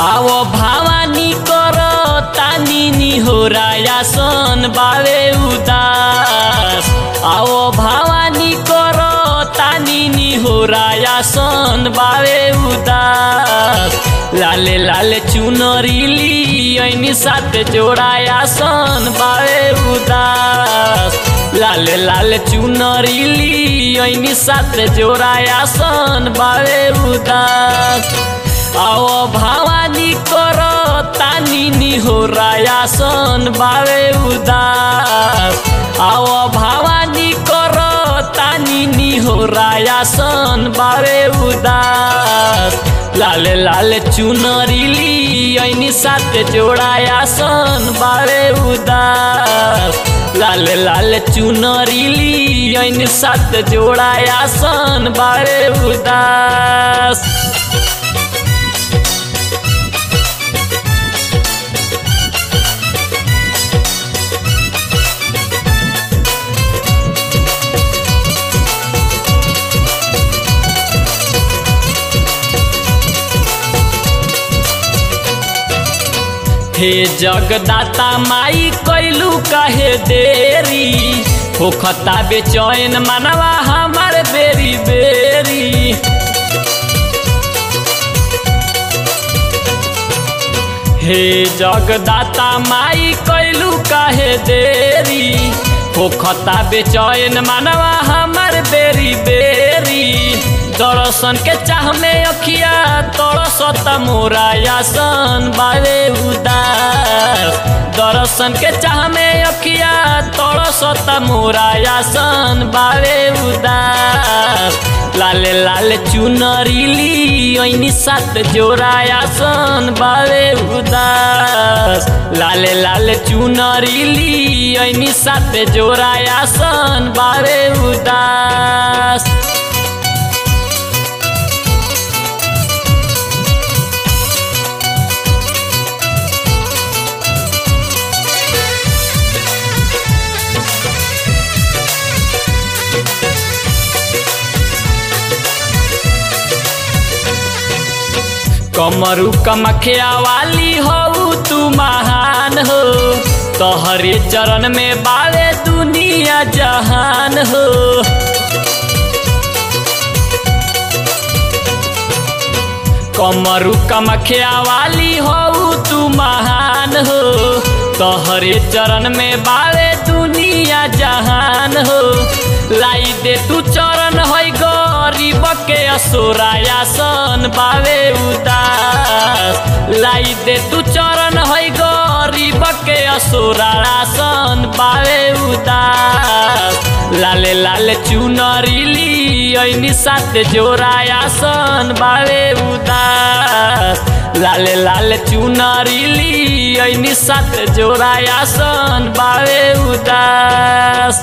आवो भावानी कर तानी निहोराया सन बावे उदास आवो भावानी कर तानी निहोराया सन बावे उदास लाले लाले चुनरीली ऐनी साथ जोड़ाया सन बावे उदास लाले लाले चुनरीली ऐनी साथ जोड़ाया सन बावे उदास आओ भावानी कर तानी निहोराया सन बावे उदास आओ भावानी कर तानी निहोराया सन बावे उदास लाले लाले चुनरीली ऐनी साथ जोड़ाया सन बावे उदास लाले लाले चुनरीली ऐनी साथ जोड़ाया सन बावे उदास हे जगदाता माई कैलू काहे देरी होखता बेचैन मनवा हमार बेरी बेरी हे जगदाता माई कैलू काहे देरी होखता बेचैन मनवा हमार बेरी बेरी दर्शन के चाह में अखिया तरसत मोरा यासन बावे उदास दर्शन के चाह में अखिया तरसत मोरा यासन बावे उदास लाले लाले चुनरीली ऐनी साथ जोड़ायासन बावे उदास लाले लाले चुनरीली ऐनी साथ जोड़ायासन बावे उदास कमरू कमखिया वाली हो तू महान हो तोहरे चरण में बावे दुनिया जहान हो कमरू कमखिया वाली हो तू महान हो तोहरे चरण में बावे दुनिया जहान हो लाई दे तू चरण है गरीब के असोराया सन बावे उदास लाई दे तू चरण है गरीब के असोराया सन बावे उदास लाले लाले चुनरीली ऐनी साथ जोड़ाया सन बावे उदास लाले लाले चुनरीली ऐनी साथ जोड़ाया सन बावे उदास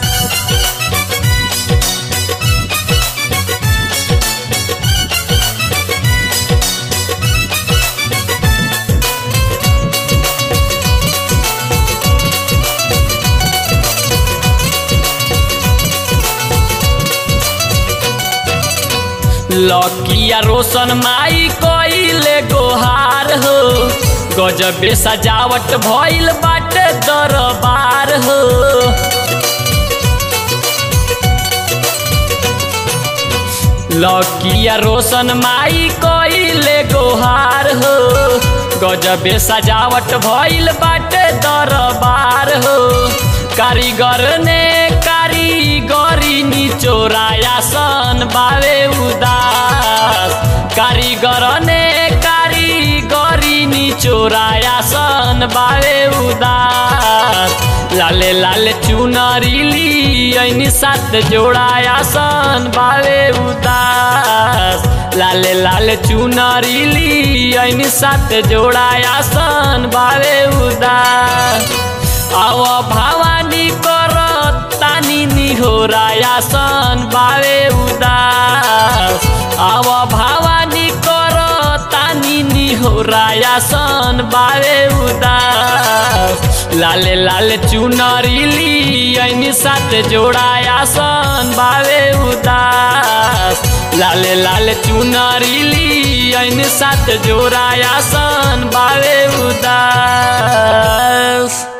लकिया रोशन माई कोइले गोहार हो गजबे सजावट भइल बाटे दरबार हो लकिया रोशन माई कोइले गोहार हो गजबे सजावट भइल बाटे दरबार हो कारीगर ने कारीगरी निचोराया सन बावे उदास कारीगर ने कारीगरी निचोराया सन बावे उदास लाले लाले चुनरीली ऐनी साथ जोड़ाया सन बावे उदास लाले लाले चुनरीली ऐनी साथ जोड़ाया सन बावे उदास आव भावानी कर तानी निहोराया सन बावे उदास आव भावानी कर तानी निहो निहोराया सन बावे उदास लाले लाले चुनरी ली ऐनी साथ जोड़ाया सन बावे उदास लाले लाले चुनरी ली ऐनी साथ जोड़ाया सन बावे उदास